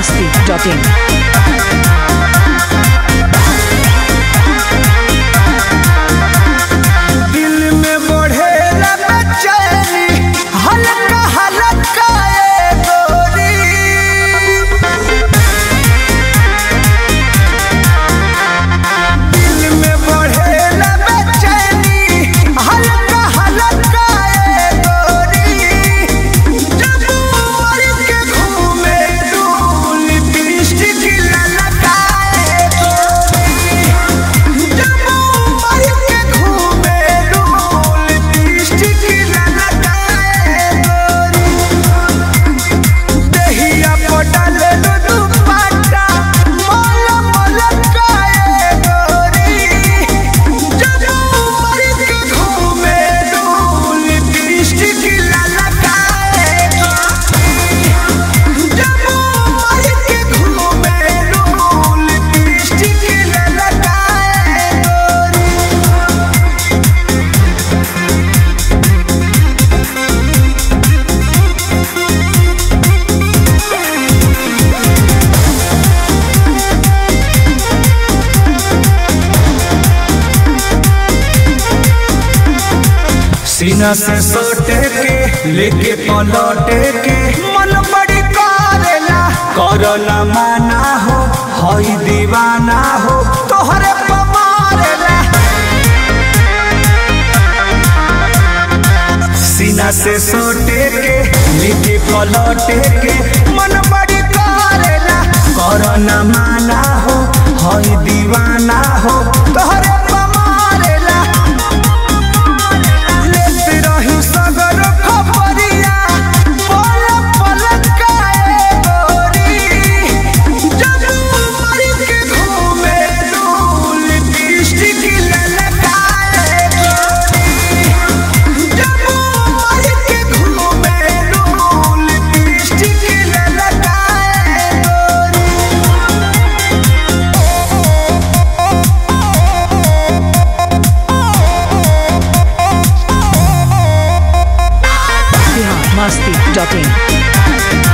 biharmasti.in दिल में बढ़ेला बेचैनी हल्का हल्का ए गोरी दिल में बढ़ेला बेचैनी हल्का हल्का ए गोरी जब उमर के घूमे दूल लिपस्टिक ललकाए गोरी जब उमर के घूमे दूल लिपस्टिक ललकाए गोरी देहिया पटल दुपट्टा मोल मोल काए गोरी जब उमर के घूमे दूल लिपस्टिक ललकाए गोरी जब उमर के घूमे दूल लिपस्टिक ललकाए गोरी सीना से सोटे के लेके पलटे के मन बड़ी करेला करला माना हो हई दीवाना हो तोहरे पमारेला सीना से सोटे के लेके पलटे के मन बड़ी करेला करला माना हो हई दीवाना हो तोहरे पमारेला लेत रही सगर खबरिया पल पल काए गोरी जब उमर के घूमे दूल लिपस्टिक ललकाए गोरी जब उमर के घूमे दूल लिपस्टिक ललकाए गोरी biharmasti.in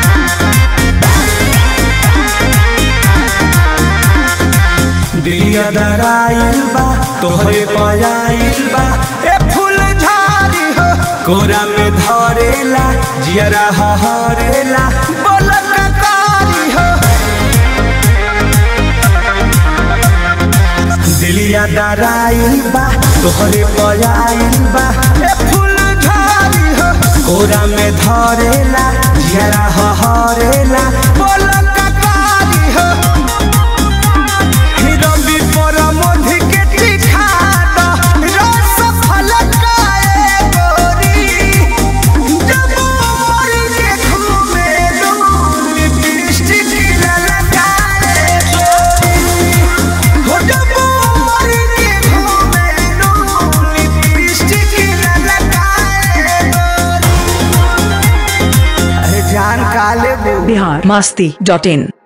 दिया दराइल बा तोहरे पयाइल बा ए फूल झाड़ी हो कोरा में धरेला जियरा हरेला बोलक कारी हो दिलिया दराइल बा तोहरे पयाइल बा ए फूल झाड़ी हो कोरा में धरेला जियरा हरेला बोलक कारी हो रवि पर मोधि के टिका द रस फलकाए गोरी जब उमर के घूमे दूर लिपस्टिक ललकाए गोरी हो जब उमर के घूमे दूर लिपस्टिक ललकाए गोरी अरे जान काले बू biharmasti.in